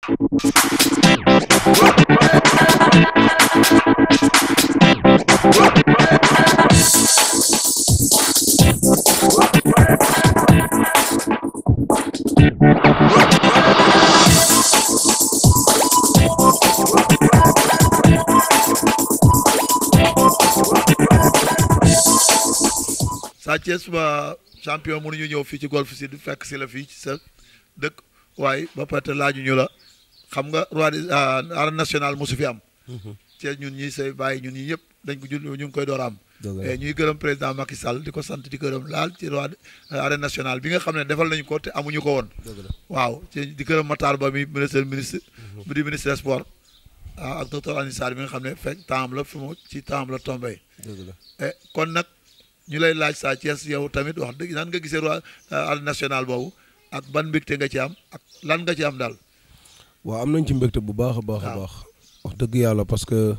Sa Thiès ba champion mënuñu ñëw fii ci Golf Sud fekk si la fii ci sa dëkk waaye ba pare laaju ñu la xam nga roi des arène nationale mosu fi am. ci ñun ñi say bàyyi ñun ñi ñëpp dañ ko jul ñu ngi koy door a am. ñuy gërëm président Macky Sall di ko sant di gërëm laal ci roi arène nationale bi nga xam ne defal nañu ko te amuñu ko woon. waaw ci di gërëm Matar Ba mi ministre ministre. bu di ministre des sports. ah ak docteur Alioune Sarr bi nga xam ne fekk temps la fi mu ci temps la tombé. kon nag. ñu lay laaj Sa Thiès yow tamit wax dëgg nan nga gisee roi arène nationale boobu ak ban mbégte nga ci am ak lan nga ci am daal. waaw am nañ ci mbégte bu baax a baax a baax. wax dëgg yàlla parce que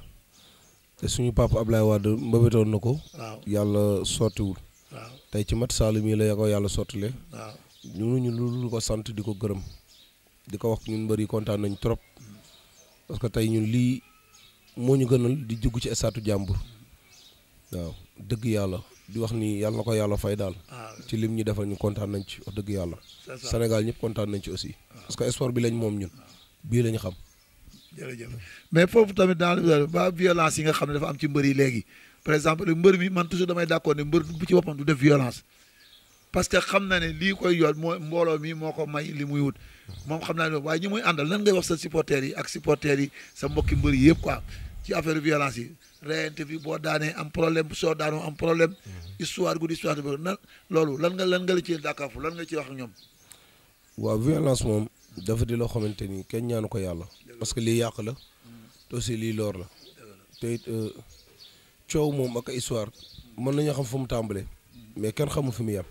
suñu papa Ablaye Wade mbëbëtoon na ko. waaw yàlla sottiwul. waaw tey ci mat Saalum yi la ya ko yàlla sottile. waaw ñu ñu lu ko sant di ko gërëm. di ko wax ñun mbër yi kontaan nañ trop. parce que tey ñun lii moo ñu gënal di jugg ci estatu jàmbur. waaw dëgg yàlla. di wax ni yàlla na ko yàlla fay daal. ci lim ñu defal ñu kontaan nañ ci wax dëgg yàlla. Sénégal ñëpp kontaan nañ ci aussi. parce que sport bi lañ moom ñun bii lañ xam. jërëjëf mais foofu tamit dans ba violence yi nga xam ne dafa am ci mbër yi léegi par exemple mbër mi man toujours damay d'accord ne mbër bu ci boppam du def violence. parce que xam na ne lii koy yoon mooy mbooloo mi moo ko may li muy wut moom xam naa ne waaye ñi muy àndal nan ngay wax sa supporters yi ak supporters yi sa mbokki mbër yi yëpp quoi ci affaire violence yi. reyante bi boo daanee am problème soo daanoo am problème histoire guddi histoire bi nan loolu lan nga lan nga la ci dàkkaafu lan nga ci wax ak ñoom waaw violence moom dafa di loo xamante ni kenn ñaanu ko yàlla parce que lii yàq la te aussi lii loor la te it coow moom ak histoire mën nañu xam fu mu tàmbalee mais kenn xamul fi mu yem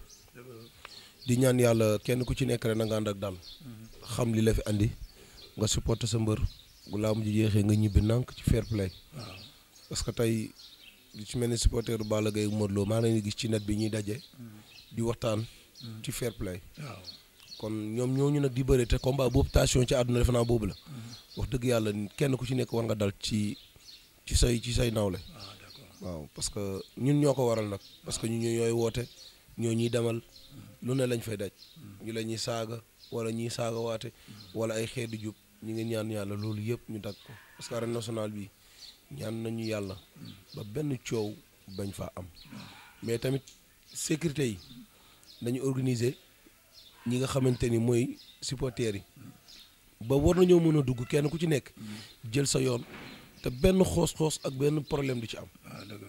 di ñaan yàlla kenn ku ci nekk rek na nga ànd ak dal xam li la fi andi nga supporter sa mbër bu laa mujj jeexee nga ñibbi nànk ci fair play parce que tey li ci mel ni supporteru Balla Gaye Modou Lo maa ngi leen gis ci net bi ñuy daje. di waxtaan. ci fair play. waaw kon ñoom ñooñu nag di bëre te combat boobu tension ci àdduna defe naa boobu la. wax dëgg yàlla kenn ku ci nekk war nga dal ci ci say ci say nawle. waaw parce que ñun ñoo ko waral nag. parce que ñun ñooy woote ñoo ñuy demal lu ne lañ fay daj. ñu la ñuy saaga wala ñuy saaga waate wala ay xeetu jub ñu ngi ñaan yàlla loolu yëpp ñu dagg ko parce que arène nationale bi. ñaan nañu yàlla ba benn coow bañ faa am mais tamit sécurité yi nañu organiser ñi nga xamante ni mooy supporters yi ba war nañoo mën a dugg kenn ku ci nekk jël sa yoon te benn xoos-xoos ak benn problème du ci am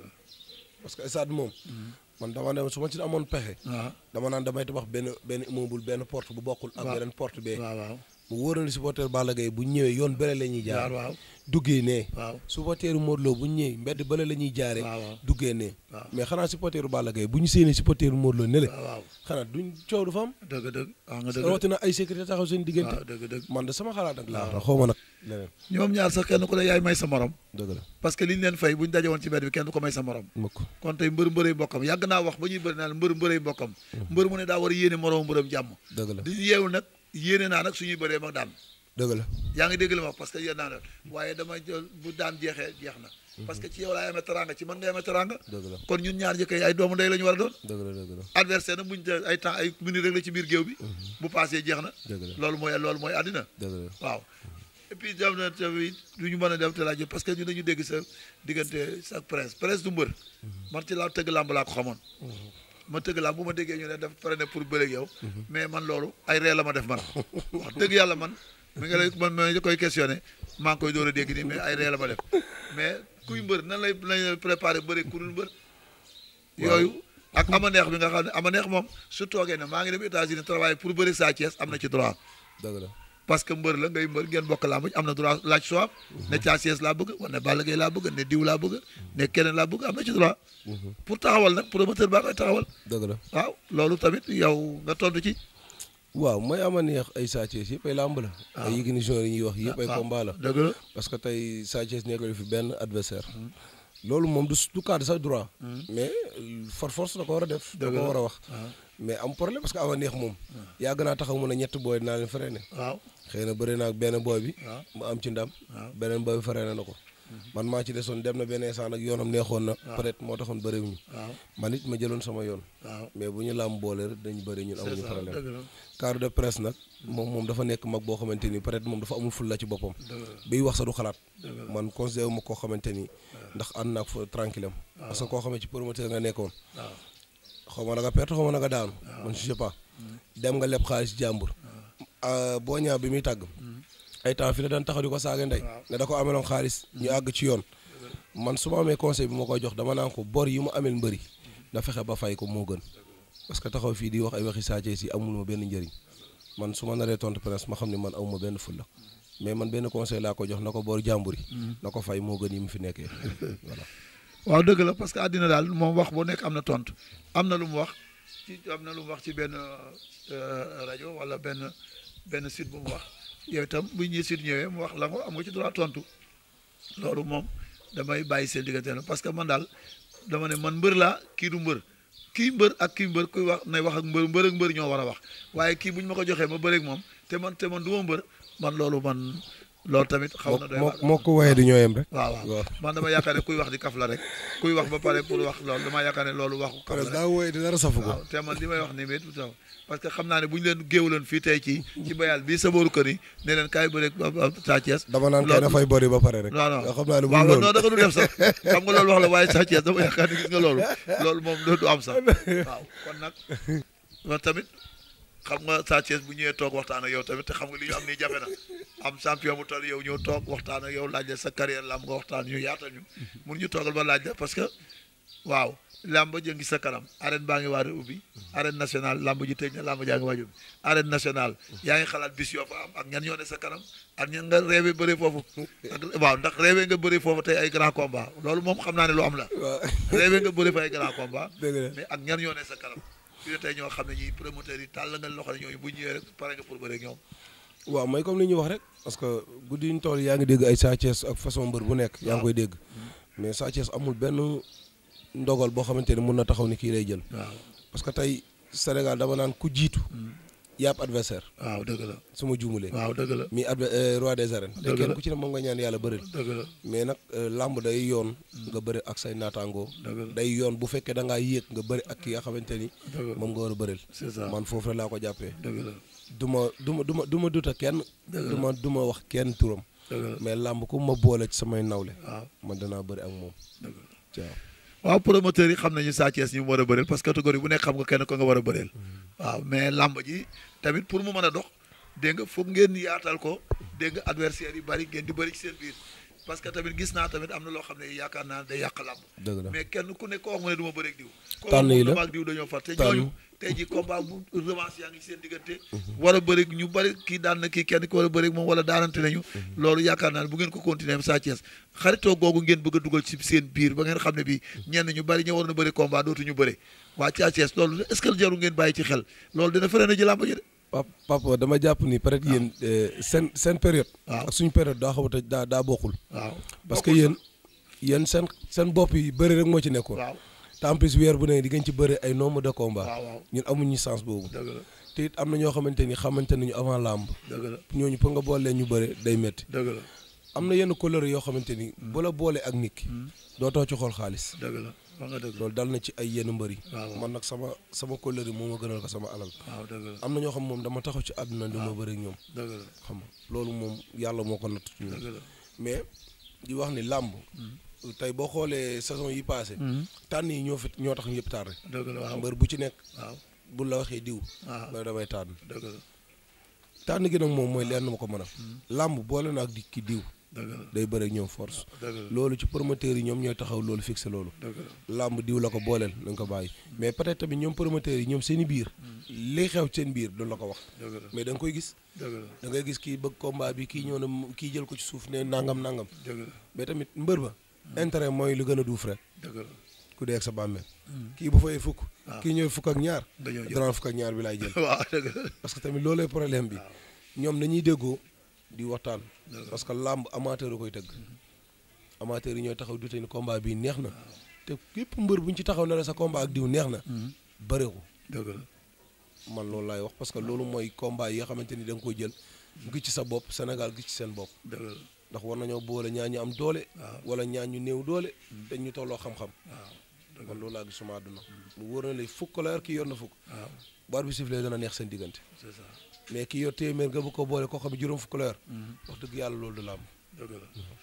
parce que stade moom man dama dem su ma ci amoon pexe dama naan damay tabax benn benn immeuble benn porte bu bokkul ak beneen porte bee waaw waaw mu wóor na supporter Balla Gaye bu ñëwee yoon bële la ñuy jaar waaw duggee nee waaw supporteru Modou Lo bu ñu ñëwee mbedd bële la ñuy jaaree waaw duggee nee waaw mais xanaa supporteru Balla Gaye bu ñu séenee supporteru Modou Lo ne le waaw xanaa duñ coow du fa am dëgg dëgg waaw nga dëgg rawatina ay sécurité taxaw seen diggante waaw dëgg dëgg man de sama xalaat ak laa xaw ma nag leneen ñoom ñaar sax kenn ku ne yaay may sa morom dëgg la parce que li ñu leen fay bu ñu daje woon ci mbedd bi kenn du ko may sa morom mukk kon tey mbër mbërëy mbokkam yàgg naa wax ba ñuy bëri naan mbër mbërëy mbokkam mbër mu ne daa war a yéene moroom mbërëm jàmm dëgg la di yeewu nag yéene naa nag suñuy bëree mag daan dëgg la yaa ngi dégg li ma wax parce que yéen naa la waaye dama jël bu daan jeexee jeex na parce que ci yow laay amee teranga ci man ngay amee teranga dëgg la kon ñun ñaar jëkkee ay doomu ndey la ñu war a doon dëgg la dëgg la adversaire nag buñ te ay temps ay minutes rek la ci biir géew bi bu passé jeex na dëgg la loolu mooy loolu mooy àddina dëgg la waaw et puis dem na tamit lu ñu mën a dem te laaj parce que ñu dañu dégg sa diggante sa presse presse du mbër man ci laa tëgg làmb laa ko xamoon ma tëgg làmb bu ma déggee ñu ne def pare ne pour bëreeg yow mais man loolu ay ree la ma def man wax dëgg yàlla man mi nga lay man ma koy questionné maa ngi koy door a dégg nii mais ay ree la ma def mais kuy mbër nan lay lañ préparé bëri ku dul mbër yooyu ak ama neex bi nga xam ne ama neex moom su toogee ne maa ngi dem États-Unis travail pour bëri Sa Thiès am na ci droit dëgg la parce que mbër la ngay mbër ngeen bokk làmb am na droit laaj soo am ne Sa Thiès laa bëgg wala ne Balla Gaye laa bëgg ne diw laa bëgg ne keneen laa bëgg am na ci droit pour taxawal nag promoteur baa koy taxawal dëgg la waaw loolu tamit yow nga tontu ci waaw mooy ama neex ay Sa Thiès yëpp ay làmb la ay Yékini Junior yi ñuy wax yëpp ay combat la dëgg la parce que tey Sa Thiès nekkul fi benn adversaire loolu moom du du cadre sax droit mais for force da ko war a def da ko war a wax mais am problème parce que ama neex moom yàgg naa taxaw mun a ñett booy naa leen freiné waaw xëy na bëri naa ak benn booy bi waaw mu am ci ndam waaw beneen booy bi faree na ko man maa ci desoon dem na benn instant nag yoonam neexoon na peut-être moo taxoon bëriwuñu waaw man it ma jëloon sama yoon waaw mais bu ñu làmb boole rek dañu bëri ñun c'est amuñu ça problème dëgg la cadre de presse nag moom moom dafa nekk mag boo xamante ni peut-être moom dafa amul fulla ci boppam dëgg la biy wax sa du xalaat dëgg la man considéré wu ma koo xamante ni ndax ànd naag fa tranquille am parce que koo xamante ci promoteur nga nekkoon waaw xaw ma na nga perte xaw ma na nga daanu man je sais pas dem nga leb xaalis jàmbur boo ñaa bi muy tàgg ay temps fi la daan taxaw di ko saaga ndey Waaw. ne da ko ameloon xaalis ñu àgg ci yoon man su ma amee conseil bi ma koy jox dama naan ko bor yi mu amel mbëri na fexe ba fay ko moo gën parce que taxaw fii di wax ay waxi Sa Thiès yi amul ma benn njëriñ man su ma naree tontu presse ma xam ne man amuma benn fulla mais man benn conseil laa ko jox na ko bor jàmbur yi na ko fay moo gën yi mu fi nekkee voilà waaw dëgg la parce que àddina daal moom wax bu nekk am na tontu am na lu mu wax ci am na lu mu wax ci benn euh, rajo wala benn benn site bu mu wax yow itam bu ñuy site ñëwee mu wax la ko am nga ci droit tontu loolu moom damay bàyyi seen diggante la parce que man daal dama ne man mbër laa kii du mbër kii mbër ak kii mbër kuy wax nay wax ak mbër mbër ak mbër ñoo war a wax waaye kii bu ñu ma ko joxee ma bëreeg moom te man te man du ma mbër man loolu man loolu tamit xaw na doy moo waar. moo ko waaye di ñoo yem rek waaw waaw waaw. man dama yaakaar ne kuy wax di kaf la rek kuy wax ba pare pour wax loolu dama yaakaar ne loolu waxu kaf la rek daa wooye di dara safu ko waaw te man li may wax ni mit taw parce que xam naa ne bu ñu leen géewaloon fii tey ci ci bayal bii sa booru kër yi ne leen kaay bëre Sa Thiès dama naan kay dafay bori ba pare rek non non nga xam naa ne bu waaw loolu non da nga du def sax xam nga loolu wax la waaye Sa Thiès dama yaakaar ne gis nga loolu loolu moom du am sax waaw kon nag man tamit xam nga Sa Thiès bu ñëwee toog waxtaan ak yow tamit te xam nga li ñu am nii jafe na am champion bu toll yow ñëw toog waxtaan ak yow laaj la sa carrière lamb nga waxtaan ñu yaatal ñu mun ñu toogal ba laaj la parce que waaw lamb ji ngi sa kanam arène baa ngi waar a ubbi arène nationale lamb ji tëj na lamb jaa ngi waaj ubbi arène nationale yaa ngi xalaat bis yoo fa am ak ñan ñoo ne sa kanam ak ñan nga rêvé bëri foofu ak waaw ndax rêvé nga bëri foofu tey ay grand combat loolu moom xam naa ne lu am la waaw rêvé nga bëri fa ay grand combat dëgg la mais ak ñan ñoo ne sa kanam fii ne tey ñoo xam ne ñi promoteurs yi tàll nga loxo ne ñooñu bu ñëwee rek pare nga pour bëri ak ñoom waaw mooy comme li ñuy wax rek parce que guddi ñu tool yaa ngi dégg ay Sa Thiès ak façon mbër bu nekk yaa ngi koy dégg mais Sa Thiès amul benn ndogal boo xamante ni mun na taxaw ni kii lay jël waaw parce que tey Sénégal dama naan ku jiitu yàpp adversaire waaw dëgg la su ma juumulee waaw dëgg la mi adver euh, roi des arènes te Dëgg kenn la. ku ci ne moom nga ñaan yàlla bëril dëgg la mais nag euh, làmb day yoon nga bëri ak say naataangoo dëgg la day yoon bu fekkee da ngaa yéeg nga bëri ak ki nga xamante ni dëgg la moom nga war a bëril c'est ça man foofu rek laa ko jàppee dëgg la du ma du ma du ma du ma duta kenn Dëgg la. du ma du ma wax kenn turam dëgg la mais làmb ku ma boole ci samay nawle waaw man danaa bëri ak moom dëgg la waaw waaw promoteurs yi xam nañu Sa Thiès ñu mu war a bëreel parce que catégorie bu nekk xam nga kenn ko nga war a bëreel waaw mais làmb ji tamit pour mu mën a dox dégg nga foog ngeen yaatal ko dégg nga adversaires yi bari ngeen di bëri ci seen biir parce que tamit gis naa tamit am na loo xam ne yaakaar naa day yàq làmb dëgg la mais kenn ku nekk ko wax mu ne du ma bëreeg diw ko Tànn yi la. wax ak diw dañoo far te Tànn. ñooñu tey ji combat bu revanche yaa ngi ci seen diggante war a bëreeg ñu bëri kii daan na kii kenn ki war a bëreeg moom wala daanante nañu loolu yaakaar naa ne bu ngeen ko continuer Sa Thiès xaritoo googu ngeen bëgg a dugal ci seen biir ba ngeen xam ne bi ñenn ñu bëri ñoo war na bëri combat dootuñu bëre waa Sa Thiès loolu est-ce que jaru ngeen bàyyi ci xel loolu dina fere na ji làmb ji de pap papa dama jàpp ni peut-être yéen euh, seen seen période waaw ak suñu période daa xaw a daa daa bokkul waaw parce que bokkul yéen yéen seen seen bopp yi bëri rek moo ci nekkoon waaw te en plus weer bu ne di ngeen ci bëri ay nombre de combat waaw waaw ñun amuñu sens boobu dëgg la te it am na ñoo xamante ni xamante nañu avant làmb dëgg la ñooñu pour nga boole leen ñu bëri day métti dëgg la am na yenn couleur yoo xamante ni bu la boolee ak nit ki dootoo ci xool xaalis dëgg la wax nga dëgg loolu dal na ci ay yenn mbër yi waaw waaw man nag sama sama couleur yi moo ma gënal ko sama alal waaw dëgg la am na ñoo xam moom dama taxaw ci àdduna di ma bëri ak ñoom dëgg la xam nga loolu moom yàlla moo ko natt ci ñun dëgg la mais di wax ni làmb tey boo xoolee saison yi passé tànn yi ñoo fi ñoo tax ñëpp tardé dëgg la waaw mbër bu ci nekk waaw bu la waxee diw waaw ba damay tànn dëgg la tànn gi nag moom mooy leen ma ko mën a làmb boole na ak di ki diw dëgg la day bëri ak ñoom force dëgg la loolu ci promoteurs yi ñoom ñooy taxaw loolu fixé loolu dëgg la làmb diw la ko booleel na nga ko bàyyi mais peut-être tamit ñoom promoteurs yi ñoom seen i biir li xew seen biir duñ la ko wax dëgg la mais da nga koy gis dëgg la da ngay gis kii bëgg combat bi kii ñëw na mu- kii jël ko ci suuf ne nangam nangam dëgg la mais tamit mbër ba intérêt mooy lu gën a duuf rek dëgg la ku dee ak sa bàmmeel kii bu fayee fukk waaw. kii ñëw fukk ak ñaar dañoo jël danaan fukk ak ñaar bi laay jël waaw dëgg la parce que tamit loolooy problème bi ñoom nañuy déggoo di waxtaan Dëgg la. parce que làmb amateur a koy tëgg amateur yi ñooy taxaw du te ni combat bii neex na te képp mbër bu ñu ci taxaw ne la sa combat ak diw neex na bëre ko dëgg la man loolu laay wax parce que loolu mooy combat yi nga xamante ni da nga koy jël mu gis ci sa bopp Sénégal gis ci seen bopp dëgg la ndax war nañoo boole ñaa ñu am doole waaw. wala ñaa ñu néew doole te ñu tolloo xam-xam waaw dëgg man loolu laa gis suma àdduna mu wóor na lay fukk la yor kii yor na fukk waaw baar bi siflee dana neex seen diggante c'est ça mais kii yor téeméer nga bu ko boole koo xam ne juróom fukk la yor wax dëgg yàlla loolu du la am dëgg la